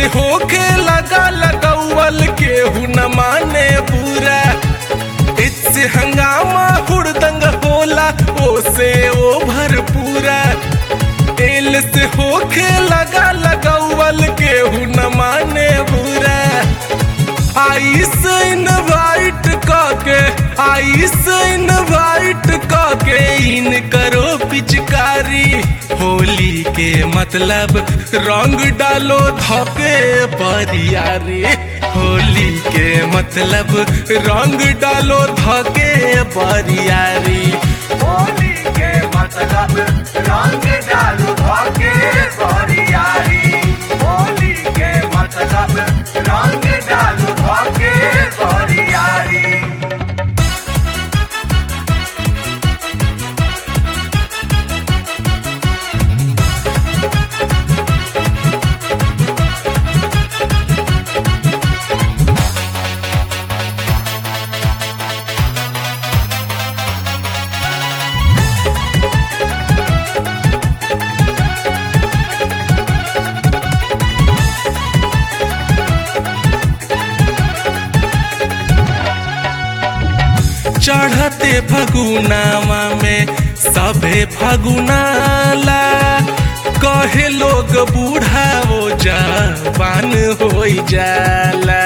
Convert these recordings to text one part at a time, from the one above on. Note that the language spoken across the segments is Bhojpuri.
से होके लगा लगौवल केहू न माने पूरा इससे हंगामा हुड़दंग होला ओसे ओ भरपूरा एल से होके लगा लगौवल केहू न माने पूरा आइस इनवाइट काके आइस इनवाइट काके इन करो पिचकारी होली के मतलब रंग डालो धोके बरियारी होली के मतलब रंग डालो धोके बरियारी होली के मतलब रंग डालू भागे बरियारी होली के मतलब रंग डालू भागे बरियारी चढ़ते फगुनावा में सभे फगुनाला कहे लोग बूढ़ा वो जवान हो जाला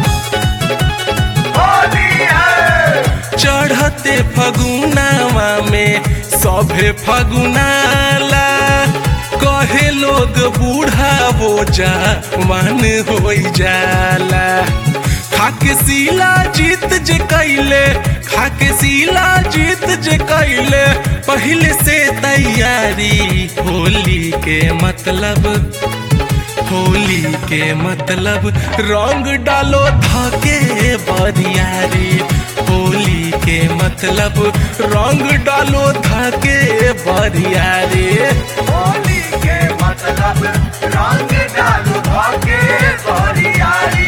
होली है चढ़ते फगुनावा में सभे फगुनाला कहे लोग बूढ़ा वो जवान हो जाला खाके सीला जीत जे कैले खाके सीला जीत जे कैले पहले से तैयारी होली के मतलब होली के मतलब रंग डालो धाके बरियारी होली के मतलब रंग डालो धाके बरियारी होली के मतलब रंग डालू भागे बरियारी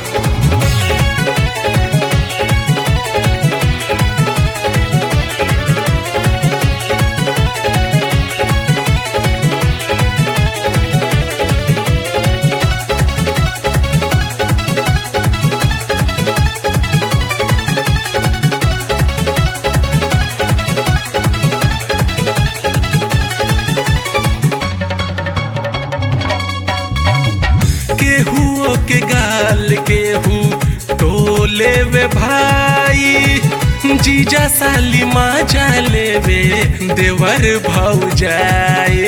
केहू के गाल केहू टोले वे भाई जीजा साली माजा लेवे देवर भाऊ जाए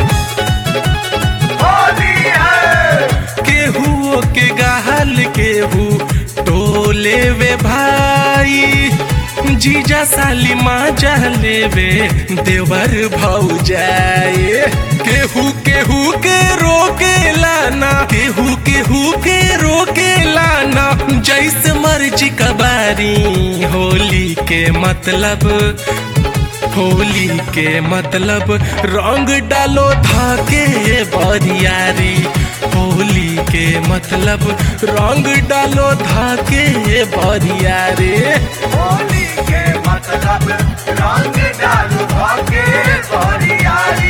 होली है केहू के गाल केहू टोले वे भाई जीजा साली माजा लेवे देवर भाऊ जाए केहू केहू के रोके लाना केहू केहू के रोके लाना जैसे मर्जी कबारी होली के मतलब होली के मतलब रंग डालो धाके बरियारी होली के मतलब रंग डालो धाके बरियारी होली के मतलब रंग डालू भागे बरियारी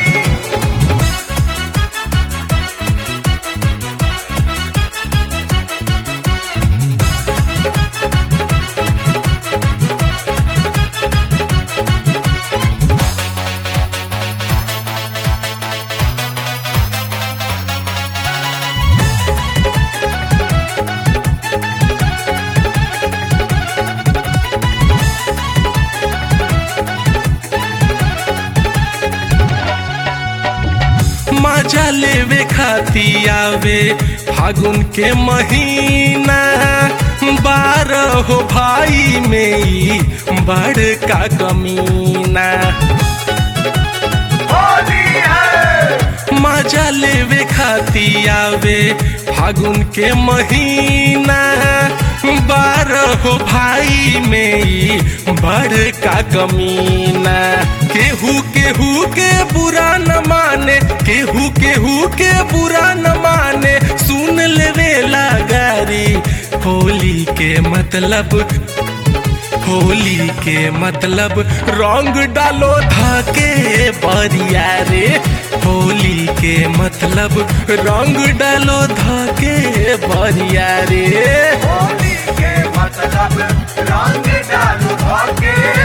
मजा लेवे खाती आवे फागुन के महीना बारह भाई में ई बड़का कमीना होली है मजा लेवे खाती आवे फागुन के महीना बारह भाई में ई बड़का कमीना केहू केहू के बुरा न माने केहू केहू के बुरा न माने सुन लेवे गारी होली के मतलब होली के मतलब रंग डालो धके बरिया रे होली के मतलब रंग डालो धके बरिया रे होली के मतलब रंग डालू भागे